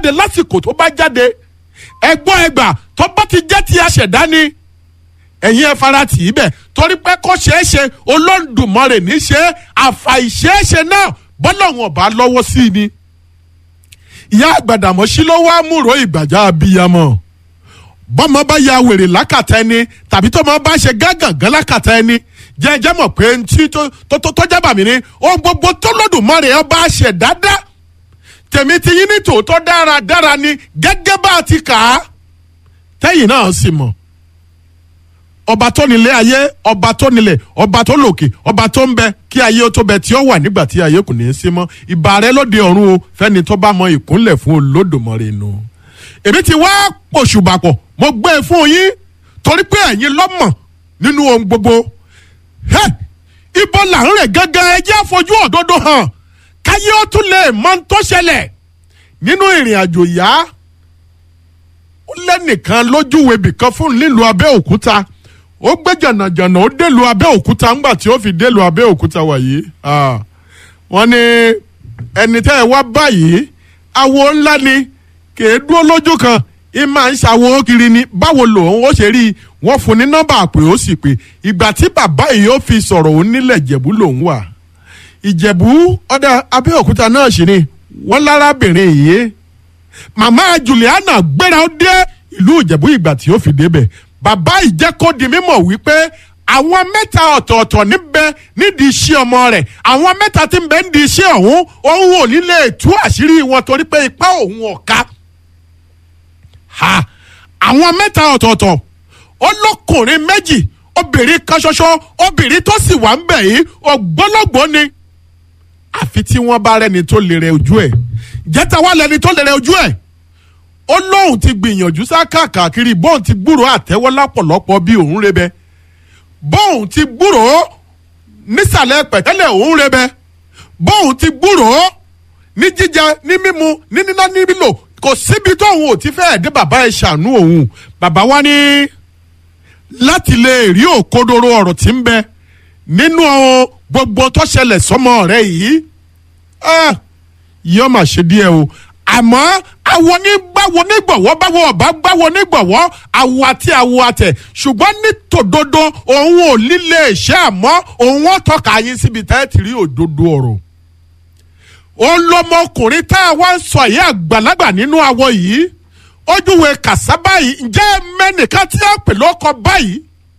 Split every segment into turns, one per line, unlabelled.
jáde lásìkò tó bá jáde ẹgbọ́n ẹgbà tó bá ti jẹ́ ti aṣẹ̀dá ni ẹ̀yin ẹ fara tì í bẹ̀ torí pé kó ṣeé ṣe olóńdùmọ̀rẹ̀ ní ṣe àfàìṣeéṣe náà bọ́lá wọn bá lọ́wọ́ sí i ni. ìyá àgbàdàmọ́sí ló wá múrò ìgbàjá abiyamọ bọ́mọ bá ya wèrè lákàtà ẹni tàbí tó máa bá ṣe gágàngán lákàtà ẹni jẹ́jẹ́ mọ̀ pé ntí tó tó tó jábà mí ni ohun gbogbo tó lọ́dùnmọ́rẹ̀ ọba ṣẹ̀ dáadáa tèmi ti yín ní tòótọ́ dáradára ni gẹ́gẹ́ bá a ti kà á tẹ́yìn náà sì mọ̀ ọba tó nílé ayé ọba tó nílẹ̀ ọba tó lòkè ọba tó ń bẹ kí ayé ó tó bẹ tí ó wà nígbà tí ayé kò ní í sí mọ́ ìbà rẹ lóde ọ̀run o fẹ́ni tó bá mọ ìkúnlẹ̀ fún olódùmarè nù. èmi ti wá pòṣùbàpọ̀ mo gbé e fún yín torí pé ẹ̀yin lọ́mọ̀ nínú ohun gbogbo. Hey! ibo là ń rẹ̀ gángan ẹ jẹ́ àfojú òdodo hàn káyé ó tún lè mọ ohun tó ṣẹlẹ̀ nínú ìrìn àjò yá ó lẹ́nìkan lójúwe bìkan fún nílùú abẹ́òkúta ó gbé jànàjànà ó délùú abẹ́òkúta ńgbà tí ó fi délùú abẹ́òkúta wàyí Ah, wọ́n ní ẹni tẹ́ ẹ wá báyìí awo ńlá ni kì í dúró lójú kan ì máa ń ṣàwo kiri ni báwo lòun ó ṣe rí i wọ́n fún ní nọ́mbà pé ó sì pé ìgbà tí bàbá yìí ó fi sọ̀rọ̀ òun nílẹ̀ ìjẹ̀bú lòun wà ìjẹ̀bú ọ̀dà abẹ́òkúta náà sì ni wọ́n lárábìnrin yìí màmá juliana gbéra ó dé ìlú ìjẹ̀bú ìgbà tí ó fi débẹ̀ bàbá ìjẹ́ kó di mímọ̀ wípé àwọn mẹ́ta ọ̀tọ̀ọ̀tọ̀ níbẹ̀ nídìí iṣẹ́ ọmọ rẹ̀ àwọn mẹ́ta tí ń bẹ nídìí iṣẹ́ ọ̀hún òun ò ní lè tú àṣírí wọn torí pé ipá òun ọ̀ka ha àwọn mẹ́ta ọ̀tọ̀ọ̀tọ̀ olókùnrin méjì obìnrin kan ṣoṣo obìnrin tó sì wà ń bẹ̀ yìí ògbólógbòó ni àfi tí wọ́n bá rẹ́ni tó lè rẹ ojú ẹ̀ jẹ́ta wá lẹ́ni tó lè rẹ ojú ẹ̀ ó lóun ti gbìyànjú sá káàkiri bóun ti gbúrò àtẹ́wọ́ lápọ̀lọpọ̀ bí òun rebẹ bóun ti gbúrò nísàlẹ̀ pẹ̀tẹ́lẹ̀ òun rebẹ bóun ti gbúrò ní jíjẹ ní mímu ní níná ní lílò kò síbi tóun ò ti fẹ́ẹ̀ dé bàbá ẹ̀ ṣàánú òun bàbá wa ní láti lè rí òkodoro ọ̀rọ̀ tí ń bẹ nínú gbogbo tó ṣẹlẹ̀ sọ́mọ rẹ̀ yìí ah, yóò mà ṣe díẹ̀ o àmọ́ àwọn onígbàwọ̀ onígbọ̀wọ́ báwo ọ̀bá gbàwọ̀ onígbọ̀wọ́ àwọ̀ àti àwọ̀ àtẹ̀ ṣùgbọ́n ní tòdodo òun ò líle ṣe àmọ́ òun ó tọ́ka yín síbi tá ẹ ti rí òdodo ọ̀rọ̀ òun lọmọkùnrin tá a wá ń sọ yìí àgbàlagbà nínú àwọ̀ yìí ojúwe kàsá báyìí ǹjẹ́ mẹ́nìkan tí a pè lọ́kọ báyìí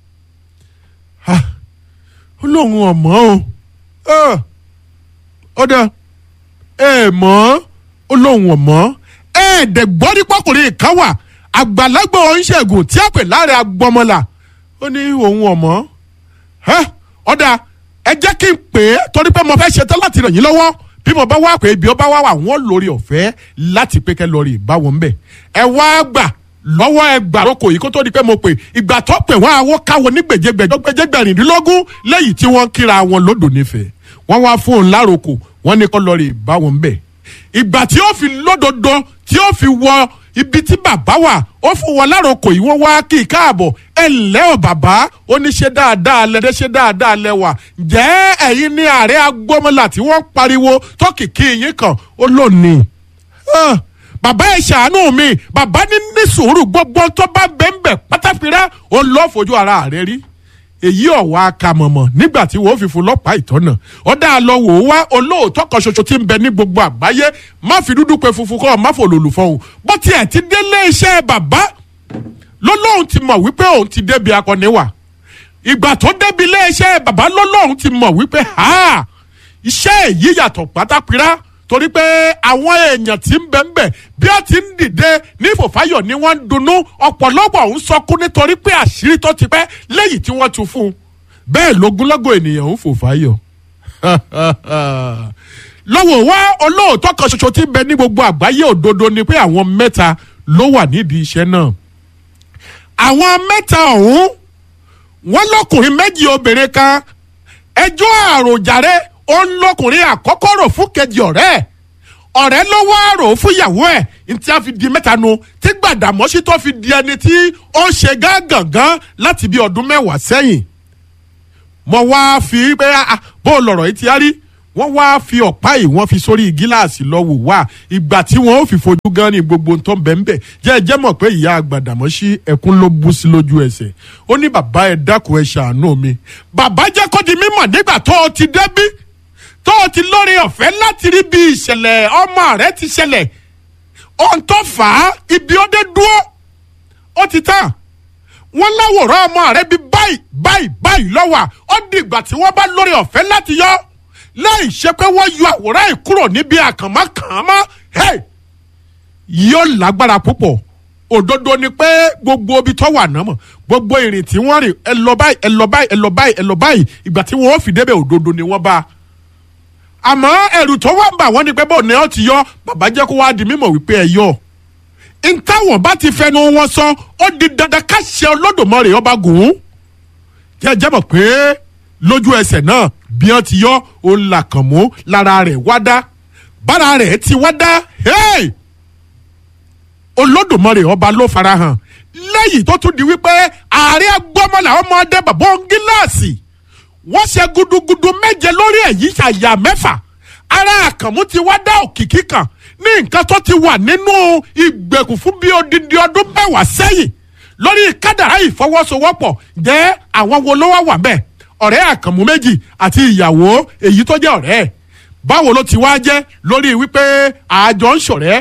Ah, ó lóun ọ̀mọ́ o Ah, ó dá ẹ mọ̀ ó lóun ọ̀mọ́ ẹ̀ẹ́dẹ̀ gbọ́dí pọ́kùnrin kan wà àgbàlagbà oníṣègùn tí a pè láre agbọmọlà ó ní òun ọ̀mọ́ ọ̀dà ẹ jẹ́ kí n pè é torí pé mo fẹ́ ṣetán láti ràn yín lọ́wọ́ bí mo bá wá pé ibi ó bá wá wà wọ́n lórí ọ̀fẹ́ láti pé kẹ́ lórí ìbáwọn ń bẹ̀ ẹ wá gbà lọ́wọ́ ẹ gbàrókò yìí kó tó di pé mo pè ìgbà tó pè wọ́n àwọ̀ káwọn ní gbèjégbèjọ́ gbèjégbèrìndínlógún lẹ́yìn tí wọ́n kíra wọn lódò nífẹ̀ẹ́ wọ́n wá fún un láròkò wọ́n ní kó lórí ìbáwọn ń bẹ̀ ìgbà tí ó fi lódodo tí ó fi wọ ibi tí bàbá wà ó fún wọn láròkò yìí wọ́n wá kí i káàbọ̀ ẹ ǹlẹ́ ọ̀ bàbá ó ní ṣe dáadáa lẹ́dẹ́ ṣe dáadáa lẹ́wà jẹ́ ẹ̀yin ní ààrẹ agbọ́mọlà tí wọ́n pariwo tó kìkì yín kan ó lónìí. Ah, bàbá ẹ ṣàánú mi bàbá ní ní sùúrù gbogbo tó bá bẹ́ńbẹ̀ pátáfìrá ó lọ́ọ́ fojú ara rẹ̀ rí èyí ọ̀wá akamọ̀mọ̀ nígbà tí wọ́n fi fún lọ́pàá ìtọ́nà ó dá a lọ wò ó wá olóòótọ́ kan ṣoṣo tí ń bẹ ní gbogbo àgbáyé má fi dúdú pe funfun kọ́ má fò lòlù fọ́hùn bó tiẹ̀ ti délé iṣẹ́ bàbá lọ́lọ́hún ti mọ̀ wípé òun ti débi akọni wà ìgbà tó débi ilé iṣẹ́ bàbá lọ́lọ́hún ti mọ̀ wípé ha iṣẹ́ èyí yàtọ̀ pátápírá torí pé àwọn èèyàn tí ń bẹ ń bẹ bí ó ti ń dìde ní fòfáyọ̀ ni wọ́n ń dunnú ọ̀pọ̀lọpọ̀ ń sọkún nítorí pé àṣírí tó ti pẹ́ lẹ́yìn tí wọ́n tu fún un bẹ́ẹ̀ lógúnlọ́gọ̀ ènìyàn ń fòfáyọ̀ lọ́wọ́ wá olóòótọ́ kan ṣoṣo tí ń bẹ ní gbogbo àgbáyé òdodo ni pé àwọn mẹ́ta ló wà nídìí iṣẹ́ náà àwọn mẹ́ta ọ̀hún wọ́n lọ́kùnrin méjì obìnrin kan ẹjọ́ àròjàre ó ń lọkùnrin àkọ́kọ́ rò fún kejì ọ̀rẹ́ ẹ̀ ọ̀rẹ́ ló wá rò fún ìyàwó ẹ̀ ntí a fi di mẹ́ta nu tí Gbàdàmọ́sí tó fi di ẹni tí ó ń ṣe gángangan láti bí ọdún mẹ́wàá sẹ́yìn mo wá fi pé bó lọ̀rọ̀ yìí ti á rí wọ́n wá fi ọ̀pá yìí wọ́n fi sórí gíláàsì lọ wò wá ìgbà tí wọ́n ó fi fojú gan ni gbogbo tó ń bẹ̀ ń bẹ̀ jẹ́ ẹ jẹ́ mọ̀ pé ìyá àgbàdàmọ́sí ẹkún ló bú sí lójú ẹsẹ̀ ó ní bàbá ẹ dákun ẹ ṣàánú mi bàbá jẹ́ kó di mímọ̀ nígbà tó o ti débí tó o ti lórí ọ̀fẹ́ láti rí bí ìṣẹ̀lẹ̀ ọmọ rẹ ti ṣẹlẹ̀ ohun tó fà á ibi ó dé dúró ó ti tán wọ́n láwòrán ọmọ rẹ bí báyìí báyìí báyìí lọ́wọ́ ó dìgbà tí wọ́n bá lórí ọ̀fẹ́ láti yọ láì ṣe pé wọ́n yọ àwòrán yìí kúrò níbi àkànmọ́kànmọ́ hey! yóò lágbára púpọ̀ òdodo ni pé gbogbo ibi tó wà náà mọ̀ gbogbo ìrìn tí wọ́n rìn ẹ lọ báyìí ẹ lọ báyìí ẹ lọ báyìí ẹ lọ báyìí ìgbà tí wọ́n fi débẹ̀ òdodo ni wọ́n bá a àmọ́ ẹ̀rù tó wà ń bà wọ́n ni pé bó ni ọ́ ti yọ bàbá jẹ́ kó wá di mímọ̀ wípé ẹ yọ ntàwọn bá ti fẹnu wọn sọ ó di dandan ká ṣe Olódùmarè ọba gùn ún jẹjẹ mọ̀ pé lójú ẹsẹ̀ náà bí wọ́n ti yọ òun là kàn mú lára rẹ̀ wá dá bára rẹ̀ ti wá dá hey! Olódùmarè ọba ló farahàn lẹ́yìn tó tún di wípé ààrẹ agbọ́mọlà ọmọdé bàbá gíláàsì wọ́n ṣe gudugudu méje lórí èyí ṣàyà mẹ́fà ara àkànmú ti wá dá òkìkí kan ní nǹkan tó ti wà nínú ìgbèkùn fún bí odindi ọdún mẹ́wàá sẹ́yìn lórí kádàrá ìfọwọ́sowọ́pọ̀ jẹ́ àwọn wo ló wá wà bẹ́ẹ̀ ọ̀rẹ́ àkànmú méjì àti ìyàwó èyí tó jẹ́ ọ̀rẹ́ ẹ̀ báwo ló ti wá jẹ́ lórí wípé àjọ ń ṣọ̀rẹ́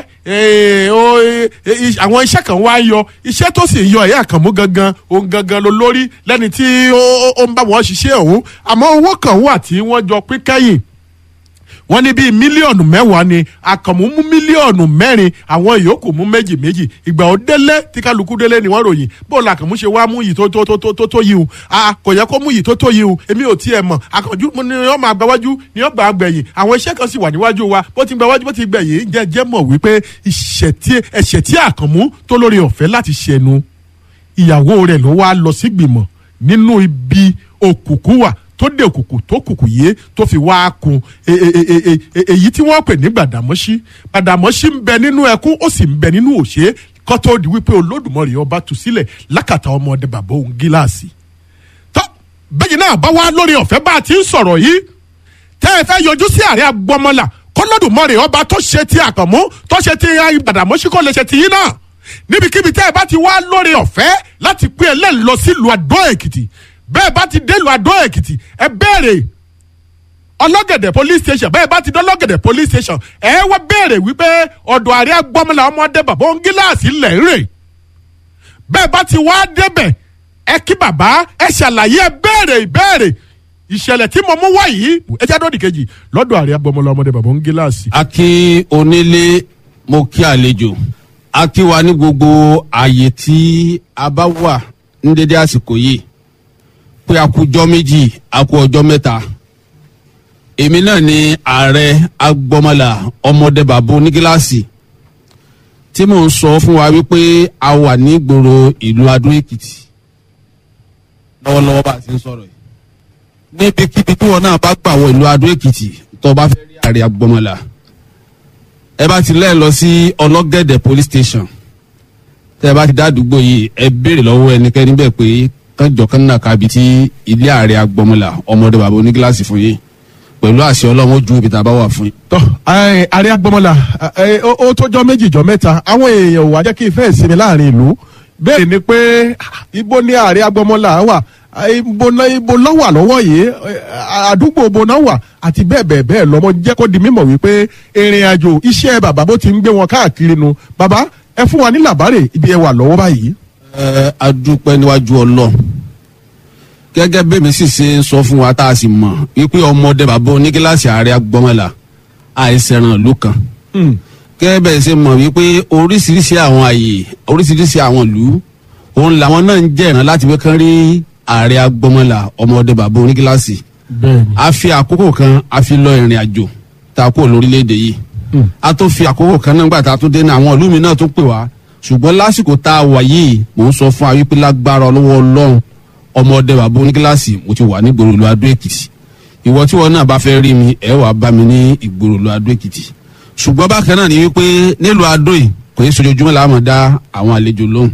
àwọn iṣẹ́ kan wá yọ iṣẹ́ tó sì ń yọ ẹ̀yà àkànmú gangan òun gangan ló lórí lẹ́ni tí ó ń bá wọn ṣiṣẹ́ òun àmọ́ owó kan wà tí wọ́n jọ pín kẹ́yìn wọ́n ní bíi mílíọ̀nù mẹ́wàá ni àkànmú mú mílíọ̀nù mẹ́rin àwọn yòókù mú méjì méjì ìgbà ó délé tí kálukú délé ni wọ́n ròyìn bó la àkànmú ṣe wá mú yìí tó tó tó tó tó yìí o a kò yẹ kó mú yìí tó tó yìí o èmi ò tiẹ̀ mọ̀ àkànjú ni wọ́n máa gbáwájú ni wọ́n gbà gbẹ̀yìn àwọn iṣẹ́ kan sì wà níwájú wa bó ti gbáwájú bó ti gbẹ̀yìn jẹ́ jẹ́ mọ̀ wípé ẹ̀ṣẹ̀ tí àkànmú tó lórí ọ̀fẹ́ láti ṣẹnu ìyàwó rẹ̀ ló wá lọ sí gbìmọ̀ nínú ibi òkùnkùn wà tó dé òkùnkùn tó kùkù yé tó fi wá kun èyí tí wọ́n pè ní gbàdàmọ́sí gbàdàmọ́sí ń bẹ nínú ẹkún ó sì ń bẹ nínú òṣè kó tó di wípé olódùmarè ọba tú sílẹ̀ lákàtà ọmọdé bàbá òun gíláàsì. tó bẹ́ẹ̀ náà bá wá lórí ọ̀fẹ́ bá a ti ń sọ̀rọ̀ yìí tẹ́ ẹ fẹ́ yọjú sí ààrẹ agbọmọlà kọ́lọ́dùmarè ọba tó ṣe ti àkànmú tó ṣe ti gbàdàmọ́sí kó lè ṣe ti yín náà níbikíbi tẹ́ ẹ bá ti wá lórí ọ̀fẹ́ láti pín ẹlẹ́ni lọ sílùú Àdó Èkìtì bẹ́ẹ̀ bá ti délùú Àdó Èkìtì ẹ béèrè ọlọ́gẹ̀dẹ̀ police station bẹ́ẹ̀ bá ti dé ọlọ́gẹ̀dẹ̀ police station ẹ wá béèrè wípé ọ̀dọ̀ ààrẹ agbọ́mọlá ọmọdé bàbá òun gíláàsì lẹ̀ ń rè bẹ́ẹ̀ bá ti wá débẹ̀ ẹ kí bàbá ẹ ṣàlàyé ẹ béèrè ìbéèrè ìṣẹ̀lẹ̀ tí mo mú wá yìí ẹ jẹ́ àdóòdì kejì lọ́dọ̀ ààrẹ agbọ́mọlá ọmọdé bàbá òun gíláàsì.
a kí onílé mo kí àlejò a kí wa ní gbogbo ààyè tí a bá wà ní dédé àsìkò yìí pé a kú ọjọ́ méjì a kú ọjọ́ mẹ́ta èmi náà ni ààrẹ agbọmọlà ọmọdé bàbá onígíláàsì tí mò ń sọ fún wa wípé a wà ní ìgboro ìlú Adó Èkìtì lọ́wọ́lọ́wọ́ bá a ti ń sọ̀rọ̀ yìí níbikíbi tí wọn náà bá gbà wọ ìlú Adó Èkìtì tó bá fẹ́ rí ààrẹ agbọmọlà ẹ bá ti lẹ́ẹ̀ lọ sí ọlọ́gẹ̀dẹ̀ police station tẹ́ ẹ bá ti dá àdúgbò yìí ẹ béèrè lọ́wọ́ ẹnikẹ́ni bẹ́ẹ̀ pé kánjọ kan náà kábi tí ilé ààrẹ agbọmọlà ọmọdé bàbá onígíláàsì fún yín pẹ̀lú àṣẹ ọlọ́run ju ibi tá a bá wà fún yín.
tọ́ ààrẹ agbọmọlà ó tọ́jọ́ méjì jọ mẹ́ta àwọn èèyàn ò wá jẹ́ kí n fẹ́ sinmi láàrin ìlú bẹ́ẹ̀ ni pé ibo ni ààrẹ agbọmọlà wà ibo ibo lọ́wà lọ́wọ́ yìí àdúgbò ibo náà wà àti bẹ́ẹ̀ bẹ́ẹ̀ bẹ́ẹ̀ lọ́mọ jẹ́ kó di mímọ̀ wípé ìrìn àjò iṣẹ́ bàbá bó ti ń gbé wọn káàkiri nu bàbá ẹ fún wa ní làbárè ibi ẹ wà lọ́wọ́ báyìí
ẹ adúpẹ́ níwájú ọlọ́run gẹ́gẹ́ bí mi sì ṣe ń sọ fún wa tá a sì mọ̀ wípé ọmọdé bàbá onígíláàsì ààrẹ agbọ́mọlà àìsẹ̀ràn ìlú kan gẹ́gẹ́ bẹ́ẹ̀ ṣe mọ̀ wípé oríṣiríṣi àwọn àyè oríṣiríṣi àwọn ìlú òun làwọn náà ń jẹ́ ìran láti wé kán rí ààrẹ agbọ́mọlà ọmọdé bàbá onígíláàsì a fi àkókò kan a fi lọ ìrìn àjò tá a kó lórílẹ̀‐èdè yìí a tó fi àkókò kan náà gbà tá a tún dé ní àwọn ìlú mi náà tún pè wá ṣùgbọ́n lásìkò tá a wà yìí mò ń sọ fún wa wípé lágbára ọlọ́wọ́ ọlọ́run ọmọdé bàbá onígíláàsì mo ti wà ní ìgboro ìlú adó èkìtì ìwọ tí wọn náà bá fẹ́ rí mi ẹ wàá bá mi ní ìgboro ìlú adó èkìtì ṣùgbọ́n bákan náà ni wípé nílùú adó yìí kò ní sojoojúmọ́ la máa dá àwọn àlejò lóhùn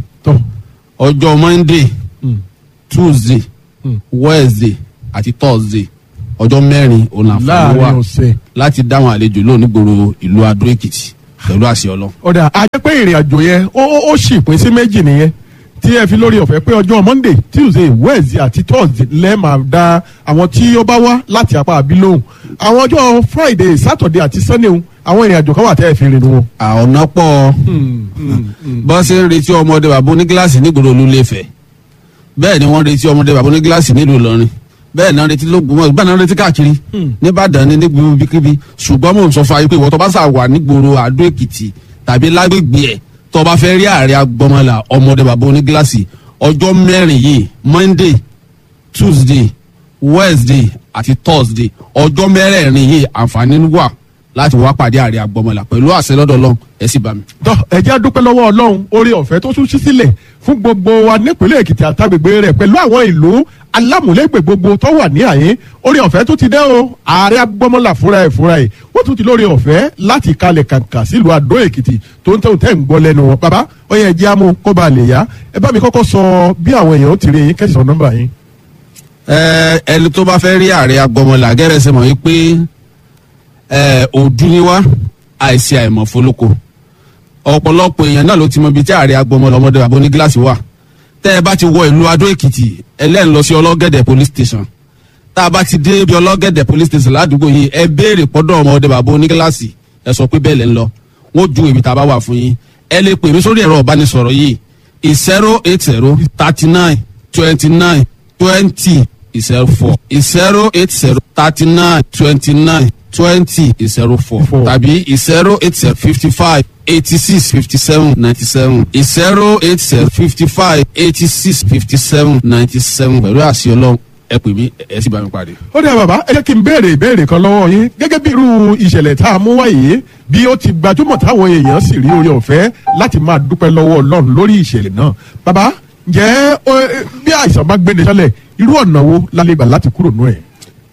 ọjọ́ monday tuesday wednesday àti thursday ọjọ́ mẹ́rin òun àǹfààní wà
láàrin ọ̀sẹ̀.
láti dáhùn àlejò lónìí gbòòrò ìlú adó èkìtì pẹ̀lú àṣẹ ọlọ́
ọ̀dà a jẹ́ pé ìrìn àjò yẹn ó ó- ó sì pín sí méjì nìyẹn tí ẹ fi lórí ọ̀fẹ́ pé ọjọ́ monday tuesday wednesday àti thursday lẹ́ẹ̀ máa da àwọn tí ó bá wá láti apá àbí lóhùn àwọn ọjọ́ friday saturday àti sunday ń, àwọn ìrìn àjò kan wà tẹ́ ẹ fi rìn wọn.
ọ̀nà pọ̀ bọ́n ṣe ń retí ọmọdé bàbá onígíláàsì nígboro olúléfẹ̀ bẹ́ẹ̀ ni wọ́n retí ọmọdé bàbá onígíláàsì nílùú ìlọrin bẹ́ẹ̀ náà retí lóògùn bẹ́ẹ̀ náà retí káàkiri nìbàdàn ní nígboro bíkíbi ṣùgbọ́n mò ń sọ fún ayé pé ìwọ tó bá sà wà nígboro àdó èkìtì tàbí lágbègbè ẹ̀ tó bá fẹ́ rí ààrẹ agbọmọlà ọmọdé bàbá onígíláàsì ọjọ́ mẹ́rin yìí monday tuesday wednesday àti thursday ọjọ́ mẹ́rẹ̀ẹ̀rin yìí àǹfààní wà láti wá pàdé ààrẹ agbọmọlà pẹ̀lú àṣẹ lọ́dọ̀ ọlọ́run ẹ sì bá mi.
tọ́ ẹ jẹ́ a dúpẹ́ lọ́wọ́ ọlọ́run orí ọ̀fẹ́ tó tún ṣí sílẹ̀ fún gbogbo wa nípínlẹ̀ èkìtì àtàgbègbè rẹ̀ pẹ̀lú àwọn ìlú alámúlégbè gbogbo tó wà ní àyín orí ọ̀fẹ́ tó ti dẹ́ o ààrẹ agbọ́mọlà fúnra ẹ̀ fúnra ẹ̀ wọ́n tún ti lórí ọ̀fẹ́ láti kalẹ̀ kàǹkà sílùú àdó èkìtì tó ń tẹ̀wọ̀n tẹ̀ ń gbọ́ lẹ́nu wọn bàbá ó yẹ jẹ́ àmú kó ba lè yá ẹ bá mi kọ́kọ́ sọ bí àwọn èèyàn ó ti rí yín kẹ́sì nọ́mbà yín.
Ẹ, ẹni tó bá fẹ́ rí ààrẹ agbọmọlà gẹ́rẹ́ sẹ́ mọ̀ wípé ẹ, òdú ni wá àìsí àìmọ̀ fọlọ́kọ ọ̀pọ̀lọpọ̀ èèyàn náà ló ti mọ ibi tí ààrẹ agbọmọlà ọmọdé bàbá ní gíláàsì wà tẹ́ ẹ bá ti wọ ìlú adó èkìtì ẹlẹ́ni lọ sí ọlọ́gẹ̀dẹ̀ police station tá a bá ti dé ibi ọlọ́gẹ̀dẹ̀ police station ládùúgbò yìí ẹ béèrè pọ́dọ̀ ọmọdé bàbá ní gíláàsì ẹ sọ pé bẹ́ẹ̀ lẹ́ ń lọ wọ́n ju ibi tá a bá wà fún yín ẹ lè pè mí sórí ẹ̀rọ ìbánisọ̀rọ̀ yìí zero eight zero thirty nine twenty nine twenty zero four zero eight zero thirty nine twenty nine twenty zero four
Four.
tàbí zero eight zero fifty five eighty six fifty seven ninety seven zero eight zero fifty five eighty six fifty seven ninety seven pẹ̀lú àṣẹ ọlọ́run ẹ pè mí ẹ sì bá mi pàdé.
ó dẹ́ bàbá ẹ jẹ́ kí n béèrè ìbéèrè kan lọ́wọ́ yín gẹ́gẹ́ bí irú ìṣẹ̀lẹ̀ tá a mú wáyé bí ó ti gbajúmọ̀ táwọn èèyàn sì rí oore ọ̀fẹ́ láti máa dúpẹ́ lọ́wọ́ ọlọ́run lórí ìṣẹ̀lẹ̀ náà bàbá ǹjẹ́ ó, eh, bí àìsàn bá gbéni sọ́lẹ̀ irú ọ̀nà wo la lè gbà láti kúrò nù ẹ̀.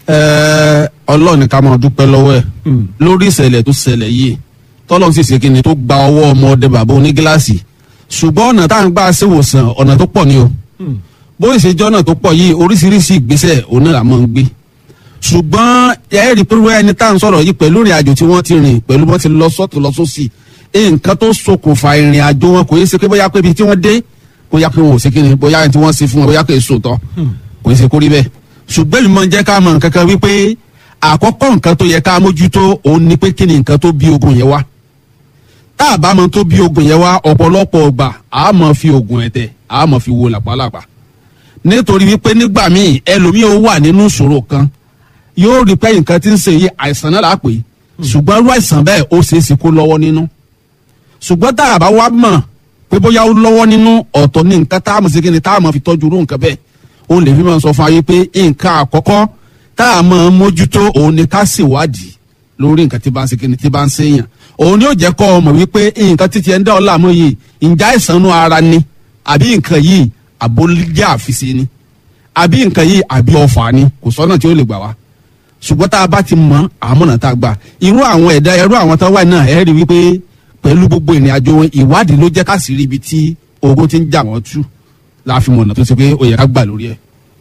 Ẹ, ọlọ́run ni ká máa dúpẹ́ lọ́wọ́ ẹ̀ lórí ìṣẹ̀lẹ̀ tó ṣẹlẹ̀ yìí tọ́lọ́run sì ṣe kí ni tó gba ọwọ́ ọmọdé bàbá onígíláàsì ṣùgbọ́n ọ̀nà tá à ń gbà ṣèwòsàn ọ̀nà tó pọ̀ ni o bó ṣe jẹ́ ọ̀nà tó pọ̀ yìí oríṣiríṣi ìgbésẹ̀ òun náà la máa ń gbé ṣùgbọ́n ẹ rí i pé wọ́n ẹni tá à ń sọ̀rọ̀ yìí pẹ̀lú ìrìn àjò tí wọ́n ti rìn pẹ̀lú bọ́n ti lọ sọ́tún lọ sósì nǹkan tó ṣokùnfà ìrìn àjò wọn kò yẹ ṣe pé bóyá pé ibi tí wọ́n dé bóyá pé wọn ò ṣe kí ni bóyá ẹni tí wọ́n ṣe fún wọn bóyá pé èso tọ́ kò yẹ ṣe kó rí bẹ́ẹ̀ ṣùgbọ́n ìmọ̀ jẹ́ ká mọ̀ nǹkan kan wípé àkọ́kọ́ nǹkan tó yẹ ká mójútó òun ni pé kí ni nǹkan tó bí ogun yẹn wá tá a bá mọ tó bí ogun yẹn wá ọ̀pọ̀lọpọ̀ ọgbà a mọ̀ fi ogun ẹ̀tẹ̀ a mọ̀ fi wo làpálàpá nítorí wípé nígbà míì ẹlòmíì ó wà nínú ìṣòro kan yóò rí pé nǹkan tí ń ṣe yìí àìsàn náà là á pè é ṣùgbọ́n irú àìsàn bẹ́ẹ̀ ó ṣeé ṣe kó lọ́wọ́ nínú ṣùgbọ́n tá a bá wá mọ̀ pé bóyá ó lọ́wọ́ nínú ọ̀tọ̀ ní nǹkan tá a mọ̀ sí kí ni tá a mọ̀ fi tọ́jú irú nǹkan bẹ́ẹ̀ òun lè fi máa sọ fún ayé pé nǹkan àkọ́kọ́ tá a mọ̀ mójútó òun ni ká ṣèwádìí lórí nǹkan tí bá ń ṣe kí ni tí bá ń ṣèyàn òun ni ó jẹ́ kọ́ ọ mọ̀ wípé nǹkan títí ẹ̀ ń dá ọ láàmú yìí ǹjẹ́ àìsàn inú ara ni àbí nǹkan yìí àbólíjà àfiṣe ni àbí nǹkan yìí àbí ọfà ni kò sọ́nà tí ó lè gbà wá ṣùgbọ́n tá a bá ti mọ àmọ̀nà tá a gbà irú àwọn ẹ̀dá irú àwọn tó wà náà ẹ̀ rí wípé pẹ̀lú gbogbo ìrìn àjò wọn ìwádìí ló jẹ́ ká sì rí ibi tí ogun ti ń jà wọ́n tú láàfin mọ̀nà tó ṣe pé ó yẹ ká gbà lórí ẹ̀.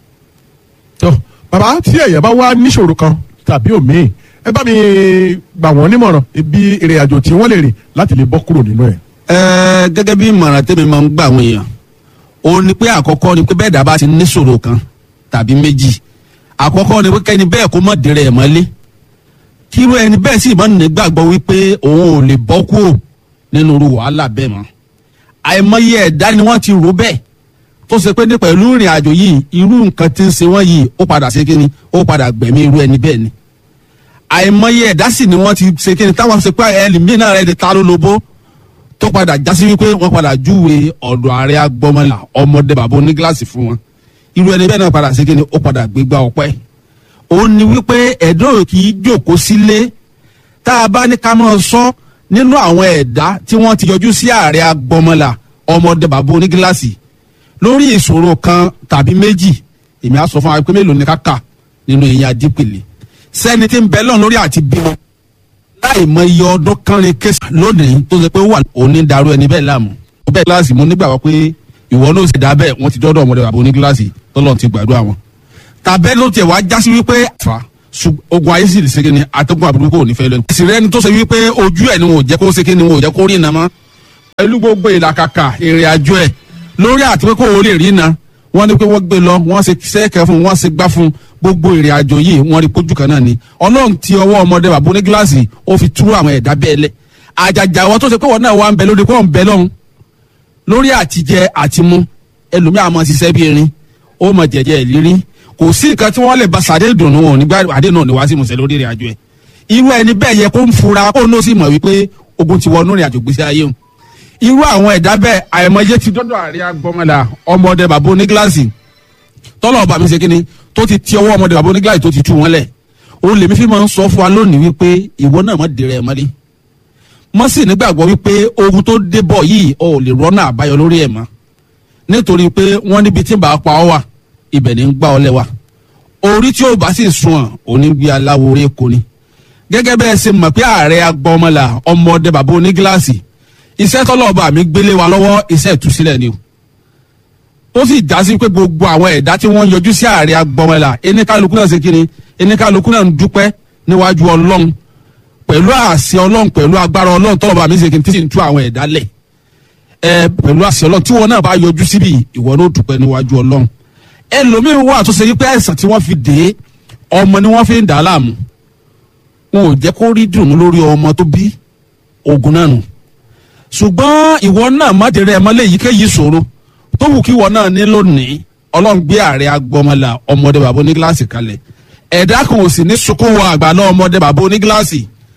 tó bàbá tí èèyàn bá wá níṣòro kan tàbí òmíì ẹ bá mi gbà wọ́n nímọ̀ràn ibi ìrìn àjò tí wọ́n lè rìn láti lè bọ́ kúrò nínú ẹ̀.
Ẹ, gẹ́gẹ́ bí ìmọ̀ràn tẹ́mi máa ń gbà àwọn èèyàn ó ní pé àkọ́kọ́ ni pé bẹ́ẹ̀ dábàá ti níṣòro kan tàbí méjì àkọ́kọ́ ni pé kẹ́ni bẹ́ẹ̀ kó mọ̀ dèrè ẹ̀ mọ́lé kírú ẹni bẹ́ẹ̀ sì máa ń nígbàgbọ́ wípé òun ò lè bọ́ kúrò nínú irú wàhálà bẹ́ẹ̀ mọ́ àìmọye ẹ̀dá ni wọ́n ti rò bẹ́ẹ̀ tó ṣe pé ní pẹ̀lú ìrìn àjò yìí irú nǹkan tí ń ṣe wọ́n yìí ó padà ṣe kíni ó padà gbẹ̀mí irú ẹni bẹ́ẹ̀ ni àìmọye ẹ̀dá sì ni wọ́n ti ṣe kíni táwọn ṣe pé ẹlòmíràn rẹ̀ ti ta ló lobó tó padà jásí wípé wọ́n padà júwe ọ̀dọ̀ ààrẹ agbọ́mọlà ọmọdé bàbá onígíláàsì fún wọn irú ẹni bẹ́ẹ̀ náà padà ṣe kíni ó padà gbégbá ọpẹ́ ó ní wípé ẹ̀dọ́ kì í jókòó sílé tá a bá ní ká máa sọ nínú àwọn ẹ̀dá tí wọ́n ti yọjú sí ààrẹ agbọ́mọlà ọmọdé bàbá onígíláàsì lórí ìṣòro kan tàbí méjì èmi á sọ fún wa pé mélòó ni ká kà nínú ìyẹn adípèlé sẹ́ni tí ń bẹ lọ́n lórí àti bímọ láì mọ iye ọdún kánrin kéṣà lónìí tó ṣe pé ó wà òní darú ẹni bẹ́ẹ̀ láàmú. ó bẹ́ẹ̀ kíláàsì mo nígbàgbọ́ pé ìwọ náà sì dá bẹ́ẹ̀ wọ́n ti dọ́dọ̀ ọmọdé bàbá oní kíláàsì tọ́lọ́ ti gbàdúrà wọn. tàbẹ́ ló tiẹ̀ wá jásí wípé àfa Ṣùg- ogun ayé sì lè ṣe kíni atẹ́gùn àbúrò kò ní fẹ́ lẹ́nu. ìsìrẹ́ ẹni tó ṣe wípé ojú ẹ̀ ni wọn ò jẹ́ kó ṣe kíni wọn ò jẹ́ kó rí iná mọ́. pẹ̀lú gbogbo ìlàkàkà ìrìn àjò ẹ̀ lórí àti pé kó o lè rí iná wọ́n ní pé wọ́n gbé lọ wọ́n ṣe sẹ́ẹ̀kẹ́ fún wọ́n ṣe gbá fún gbogbo ìrìn àjò yìí wọ́n rí pójú kan náà ni ọlọ́run ti ọwọ́ ọmọdé bàbá oní gíláàsì ó fi tú àwọn ẹ̀dá bẹ́ẹ̀ lẹ̀ àjàjà wọn tó ṣe pé wọn náà wà ń bẹ lórí pé wọn ń bẹ lọ́hùn lórí àtijẹ àtimú ẹlòmíà máa ṣiṣẹ́ bí erin ó mọ jẹjẹ ìlérí kò sí nǹkan tí wọ́n lè ba sàdé dùnú wọn nígbà àdé náà ní wá sí ìmùsẹ̀ lórí ìrìn àjò ẹ̀ irú ẹni bẹ́ẹ̀ yẹ kó ń fura kó ní ó sì mọ̀ wípé ogun ti wọnú ìrìn àjò gbèsè ayé o irú àwọn ẹ̀dá bẹ́ẹ̀ àìmọye ti dọ́dọ̀ àríyá gbọ́mọlá ọmọdé bàbá onígíláàsì tọ́lọ̀ ọba mi ṣe kíni tó ti ti ọwọ́ ọmọdé bàbá onígíláàsì tó ti tú wọn lẹ̀ o lèmi fi máa ń sọ fún wa lónìí wípé ìwọ náà má dèrè ẹ̀ mọ́lé mọ́ sì nígbàgbọ́ wípé ogun tó dé bọ̀ yìí o ò lè rọ́nà àbáyọ lórí ẹ̀ mọ́ nítorí pé wọ́n níbi tí bàá pa ọ́ wà ibẹ̀ ní ń gbá ọ lẹ́wà orí tí ó bá sì sùn ọ̀ òní gbé aláwo orí èkó ni gẹ́gẹ́ bẹ́ẹ̀ ṣe mọ̀ pé ààrẹ agbọ́mọlà ọmọdé bàbá onígíláàsì iṣẹ́ tọ́lọ́ọ̀bà mi gbélé wa lọ́wọ́ iṣẹ́ ìtúsílẹ̀ ni o tó sì já sí pé gbogbo àwọn ẹ̀dá tí wọ́n yọjú sí ààrẹ agbọ́mọlà eníkálukú náà ṣe kíni eníkálukú náà ń dúpẹ́ níwájú ọlọ́run pẹ̀lú àṣẹ ọlọ́run pẹ̀lú agbára ọlọ́run tọ́lọ́ba mi ṣe kí n tí sì ń tú àwọn ẹ̀dá lẹ̀ ẹ pẹ̀lú àṣẹ ọlọ́run tí wọn náà bá yọjú síbi ìwọ náà dúpẹ́ níwájú ọlọ́run ẹlòmíín wà tó ṣe wípé àìsàn tí wọ́n fi dé ọmọ ni wọ́n fi ń dà á láàmú wọn ò jẹ́ kó rí dùnú lórí ọmọ tó bí ogun náà nù ṣùgbọ́n ìwọ náà má dèrè ẹ̀ mọ́lẹ̀ èyíkéyìí ṣòro tó wù kí ìwọ náà ní lónìí ọlọ́run gbé ààrẹ agbọmọlà ọmọdé bàbá onígíláàsì kalẹ̀ ẹ̀dá kan ò sì ní sunkún wọ àgbàlá ọmọdé bàbá onígíláàsì